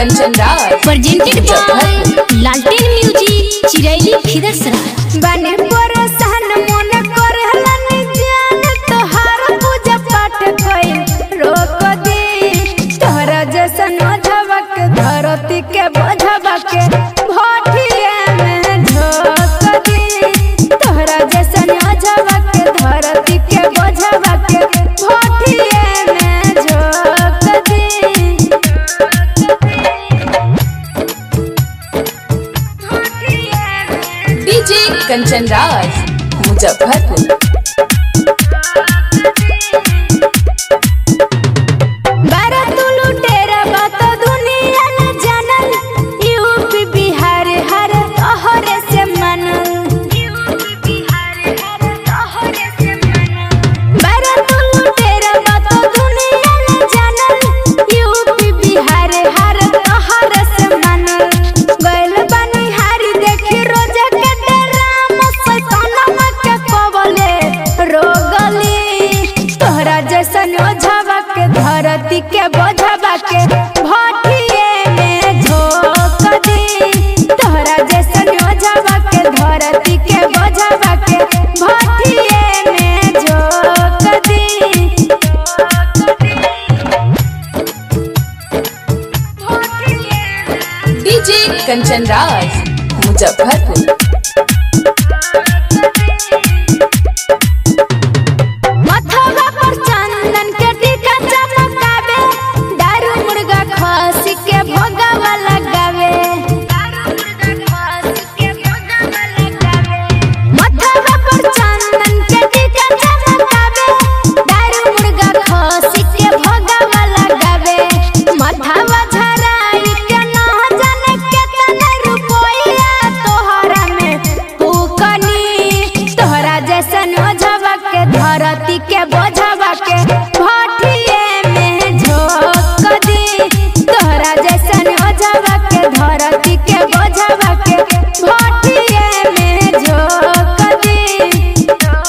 Kanchan Raj presented by Lalten Music, Chiraili Khidarsara. बने परेशान मन करहलन जान तोहार पूजा पाठ कइल रोक दे तोहरा जैसन झबक धरती के बझबक भटिए में झोक दे तोहरा जैसन झबक धरती के बझबक भटिए में झोक दे डीजे कंचन राज मुजफ्फरपुर बारा तू लुटेरा बात दुनिया न जानल यूपी बिहार हर तोहरे से मनल बारा तू लुटेरा बात दुनिया न जानल यूपी बिहार हर तोहरे से मनल गइल बानी हारी देखी रोज के डराम सैतानवा के कबले रोगली तोहरा जैसन ओझवा के धरती के बोझवा के भटिए में झोक दी तोहरा जैसन ओझवा के धरती के बोझवा के भटिए में झोक दी डीजे कंचन राज मुजफ्फरपुर मथवा पर चंदन के टीका चमकावे दारू मुर्गा खसी के भोगवा लगावे मथवा पर चंदन के टीका चमकावे दारू मुर्गा खसी के भोगवा लगावे मथवा झराई के ना जाने केतना रुपया तोहरा में फूकनी तोहरा जैसन ओझवा के धरती के बोझवा के भटिए में झोक दी तोहरा जैसन ओझवा के धरती के बोझवा के भटिए में झोक दी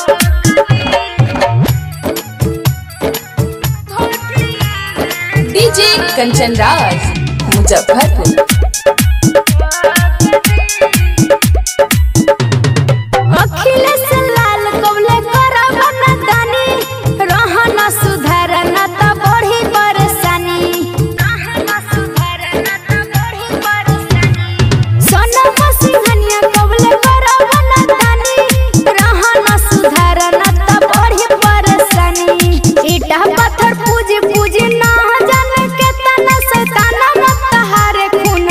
डीजे कंचन राज मुजफ्फरपुर अखिलेश लाल कवले करब न दानी रहन सुधार न त बढ़ी परेशानी सोनम सिंहनिया कवले करब न दानी रहन सुधार न त बढ़ी परेशानी ईटा पत्थर पूजी पूजी ना जाने केतना शैतान न तहारे खून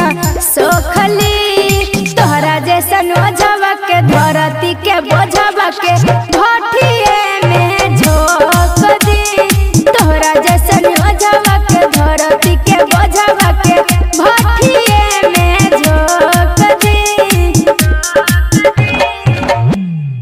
सोखली तोहरा जैसन ओझवा के धरती के बोझवा के